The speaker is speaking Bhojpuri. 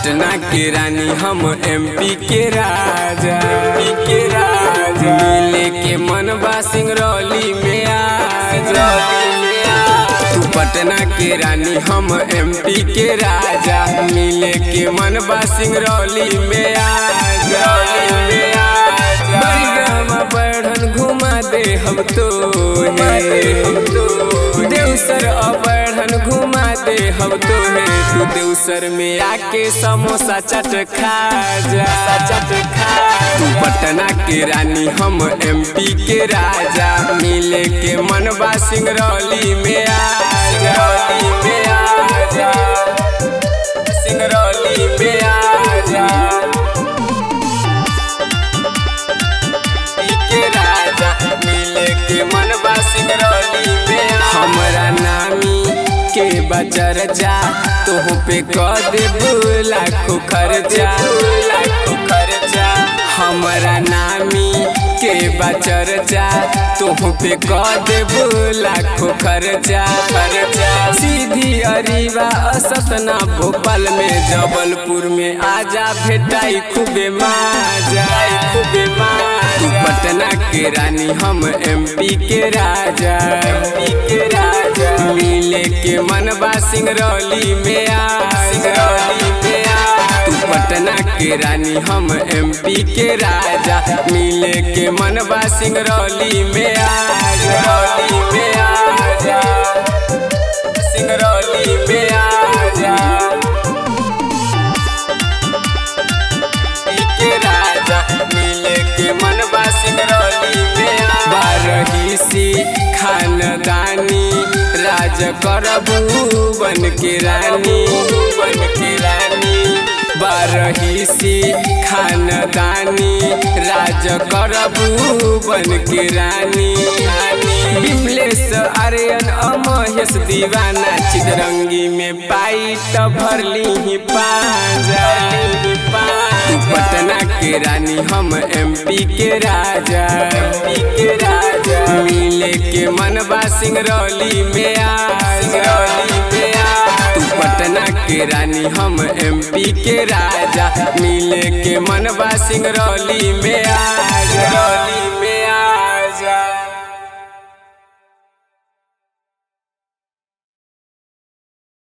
पटना के रानी हम एमपी के राजा एमपी के राजा मिले के मनबा सिंगरौली में आजा तू पटना के रानी हम एमपी के राजा मिले के मनबा सिंगरौली में आजा में आजा बड़गमा बढ़न घुमा दे हम तो हम तो देवसर अबढ़न घुमा दे हम तो है तू देवसर में आके समोसा चट खा जा चट खा तू पटना के रानी हम एमपी के राजा मिले के मनबा सिंगरौली में आजा में आजा सिंगरौली में आजा के राजा मिले के मनबा सिंगरौली में हमरा नामी के बचर जा तोह पे कह देबू लाखों खर्चा लाखों खर्चा हमरा नामी के बचर जा तोह पे कह देबू लाखों खर्चा खर्चा सीधी अरीवा असतना भोपाल में जबलपुर में आजा भेटाई खूबे माजा खूबे माजा पटना के रानी हम एमपी के राजा एमपी के राजा मिले के मनबा सिंगरौली में आ सिंगरौली में आ तू पटना के रानी हम एमपी के राजा मिले के मनबा सिंगरौली में आ सिंगरौली में आ जा सिंगरौली में आ जा के राजा मिले के मनबा सिंगरौली में बारही सी खानदानी राज करबू बन के रानी बन के रानी बारही सी खानदानी राज करबू बन के रानी विमलेश आर्यन अमहेश दीवाना चितरंगी में पाई त भरली ही पाजा तू पटना के रानी हम एमपी के राजा एमपी के राजा मिले के मनबा सिंगरौली में आ सिंगरौली में आ तू पटना के रानी हम एमपी के राजा मिले के मनबा सिंगरौली में आ सिंगरौली